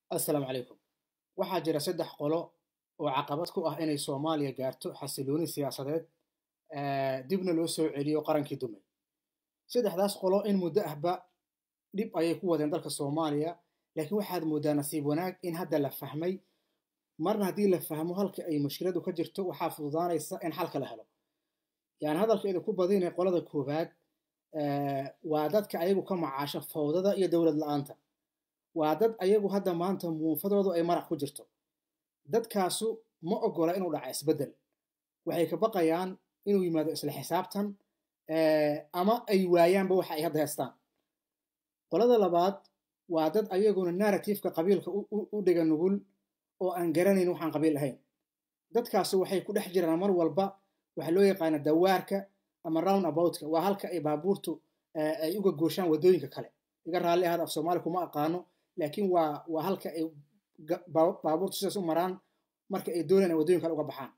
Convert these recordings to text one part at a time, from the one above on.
assalaamu calaykum waxaa jira saddex qolo oo caqabad ku ah inay soomaaliya gaarto xasilooni siyaasadeed dibna loo soo celiyo qarankii dumay saddexdaas qolo in muddo ahba dhib ayay ku wadeen dalka soomaaliya laakiin waxaad mooddaa nasiib wanaag in hadda la fahmay marna haddii la fahmo halka ay mushkiladu ka jirto waxaa fududaanaysa in xalka la helo yani hadalkeeda ku badinay qolada koowaad waa dadka ayagu ka macaasha fawdada iyo dowlad la-aanta waa dad ayagu hadda maanta muunfadoodu ay marax ku jirto dadkaasu ma ogola inuu dhaca isbeddel waxay ka baqayaan inuu yimaado isla xisaabtan ama ay waayaanba waxa ay hadda haystaan qolada labaad waa dad ayaguna narratifeka qabiilka u dhiga nugul oo aan garanayn waxaan qabiil ahayn dadkaasu waxay ku dhex jiraan mar walba waxaa loo yaqaana dawaarka ama round aboutka waa halka ay baabuurtu ay uga gooshaan waddooyinka kale iga raalli ahaad af soomaali kuma aqaano laakiin waa waa halka ay baabuurtu sidaas u maraan marka ay doonayaan ay waddooyin kale uga baxaan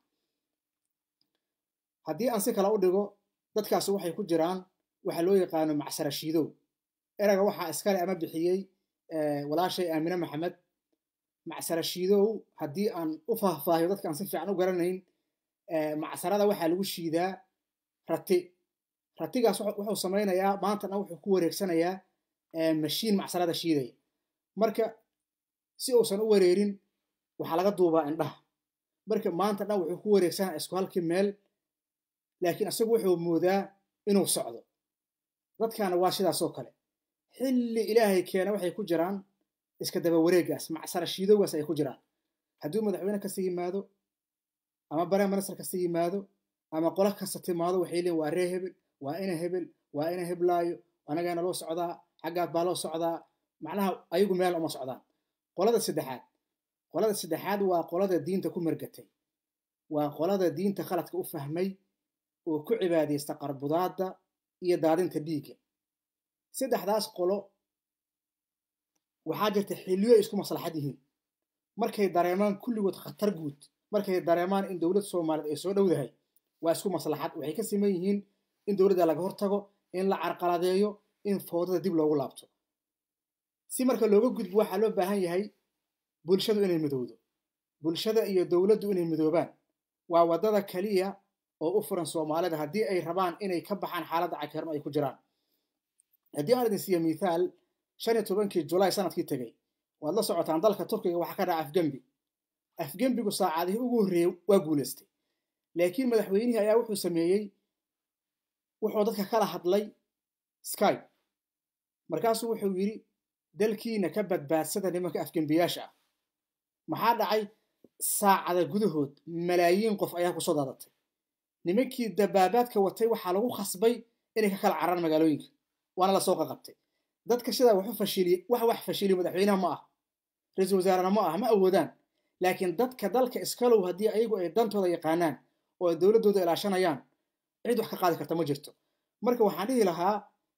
haddii aan si kale u dhigo dadkaasi waxay ku jiraan waxa loo yaqaano macsara shiidow erayga waxaa iskale ama bixiyey walaashay aamine maxamed macsara shiidow haddii aan u faahfaahiyo dadka aan si fiican u garanayn macsarada waxaa lagu shiidaa rati ratigaas wuxuu samaynayaa maantana wuxuu ku wareegsanayaa mashiin macsarada shiidaya marka si uusan u wareerin waxaa laga duubaa indhaha marka maanta dhan wuxuu ku wareegsanaa isku halkii meel laakiin isagu wuxuu moodaa inuu socdo dadkaana waa sidaasoo kale xilli ilaahay keena waxay ku jiraan iska daba wareegaas macsara shiidowgaas ay ku jiraan hadduu madaxweyne kasta yimaado ama bare minister kasta yimaado ama qola kasta timaado waxay leeyiin waa ree hebel waa ina hebel waa ina heblaayo anagaana loo socdaa xaggaad baa loo socdaa macnaha ayagu meel uma socdaan qolada saddexaad qolada saddexaad waa qolada diinta ku margatay waa qolada diinta khaladka u fahmay oo ku cibaadaysta qarbudaadda iyo daadinta dhiigga saddexdaas qolo waxaa jirta xilliyo ay isku maslaxad yihiin markay dareemaan kulligood khatar guud markay dareemaan in dowlad soomaaliyeed ay soo dhowdahay waa isku maslaxad waxay ka siman yihiin in dowladda laga hortago in la carqaladeeyo in foodada dib loogu laabto si marka looga gudbo waxaa loo baahan yahay bulshadu inay midowdo bulshada iyo dowladdu inay midoobaan waa waddada keliya oo u furan soomaalida haddii ay rabaan inay ka baxaan xaaladda cakeerno ay ku jiraan haddii aan idin siiya mithaal shan iyo tobankii julaay sanadkii tegey waad la socotaan dalka turkiga waxaa ka dhaca afgembi afgembigu saacadihii ugu horreeyey waa guulaystay laakiin madaxweynihii ayaa wuxuu sameeyey wuxuu dadka kala hadlay skype markaasuu wuxuu yidhi dalkiina ka badbaadsada nimanka afgembiyaasha ah maxaa dhacay saacada gudahood malaayiin qof ayaa kusoo daadatay nimankii dabaabaadka watay waxaa lagu khasbay inay ka kala cararaan magaalooyinka waana lasoo qaqabtay dadka sidaa waxu fashiliye wax wax fashiliyo madaxweynaha ma ah ra-iisul wasaarena ma ah ma awoodaan laakiin dadka dalka iskalow haddii ayagu ay dantooda yaqaanaan oo ay dowladdooda ilaashanayaan cid wax ka qaadi karta ma jirto marka waxaan dhihi lahaa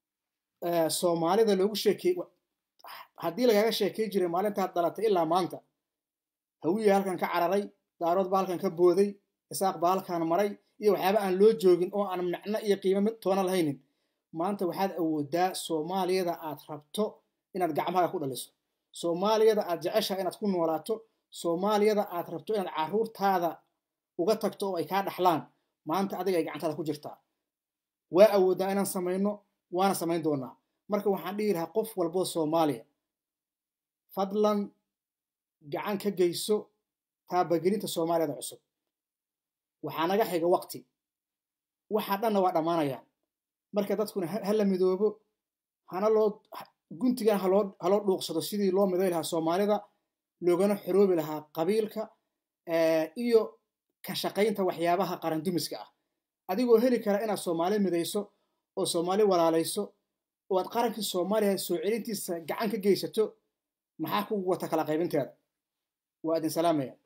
soomaalida loogu sheekey haddii lagaaga sheekay jiray maalintaad dhalatay ilaa maanta hawiya halkan ka cararay daarood baa halkan ka booday isaaq baa halkan maray iyo waxyaaba aan loo joogin oo aan macno iyo qiimo mid toona lahaynin maanta waxaad awoodaa soomaaliyada aad rabto inaad gacmahaga ku dhaliso soomaaliyada aad jeceshaha inaad ku noolaato soomaaliyada aad rabto inaad carruurtaada uga tagto oo ay kaa dhaxlaan maanta adiga ay gacantaada ku jirtaa waa awooddaa inaan samayno waana samayn doonaa marka waxaan dhihi lahaa qof walboo soomaaliya fadlan gacan ka geyso taabagelinta soomaaliyada cusub waxaa naga xiga waqti waxa dhanna waa dhammaanayaan marka dadkuna ha la midoobo hana loo guntigan haloo haloo dhuuqsado sidii loo miday lahaa soomaalida loogana xoroobi lahaa qabiilka iyo ka shaqaynta waxyaabaha qarandumiska ah adigoo heli kara inaad soomaali midayso oo soomaali walaalayso oo aad qarankii soomaaliya soo celintiisa gacan ka geysato maxaa kugu wata kala qaybinteeda waa idin salaamaya